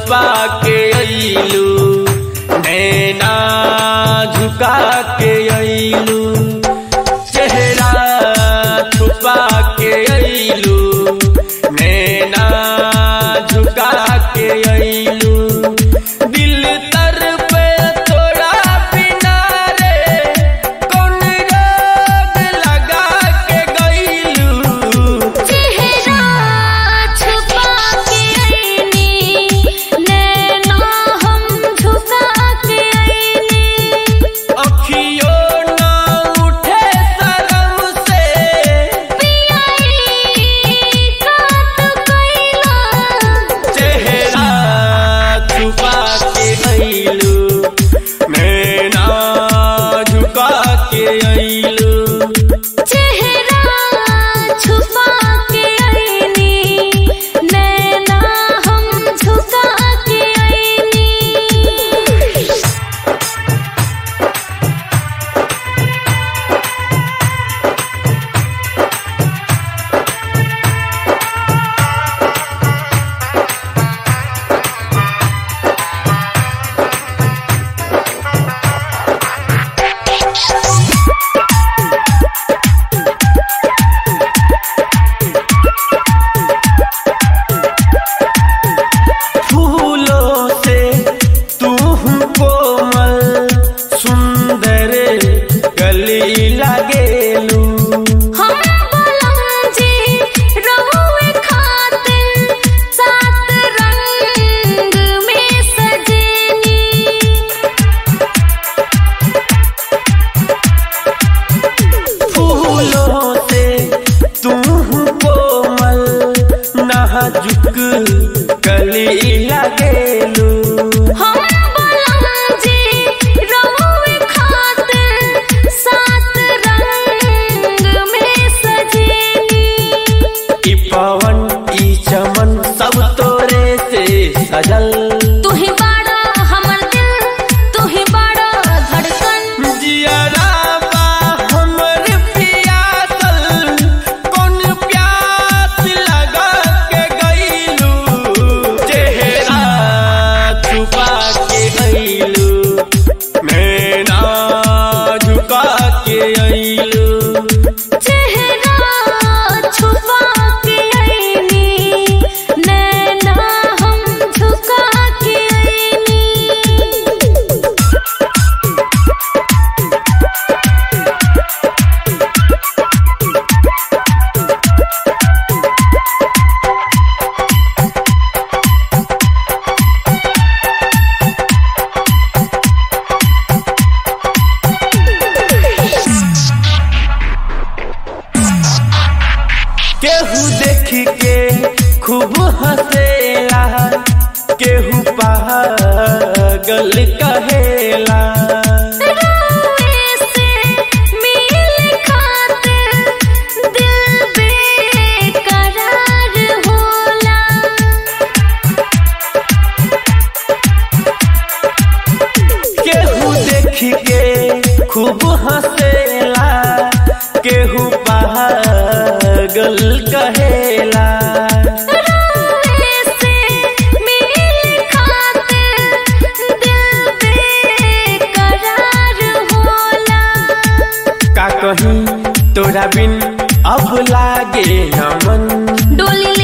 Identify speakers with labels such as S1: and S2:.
S1: छुपा के अइलू नैना झुका के अइलू चेहरा छुपा के अइलू नैना झुका के अइलू दिल तर पे थोड़ा बिना रे कौन रोग लगा के गइलू
S2: चेहरा छुपा के आईनी नैना हम झुका के आईनी
S1: अखियों ना उठे शर्म से
S2: पियाई काट कइला
S1: चेहरा छुपा के अइलू नैना झुका के अइलू
S2: चेहरा छुपा के आईनी नैना हम झुका के आईनी
S1: फूलों से तू कोमल सुंदर गली लगेलू
S2: हम बलंजी रहुए खातिर सात रंग में सजेनी
S1: फूलों से तू कोमल नाजुक गली लगेलू
S2: हम बलंजी रहुए खातिर सात रंग में सजेनी
S1: ई पवन ई चमन सब तोरे से सजल
S2: तू ही बाड़ा हमर दिल तू ही बाड़ा धड़कन
S1: जियरा बा हमर पियासल कौन प्यास लगा के गइलू चेहरा छुपा के अइलू नैना झुका के अइलू
S2: चेहरा छुपा के आईनी नैना हम झुका के आईनी
S1: केहू देख के खूब हंसेला केहू पागल कहेला
S2: रोए से मिल खातिर दिल बेकरार होला
S1: केहू देख के खूब हंसेला केहू पागल कहेला
S2: रोए से मिल खातिर दिल बेकरार होला
S1: का कहीं तोरा बिन अब लागे न मन
S2: डोली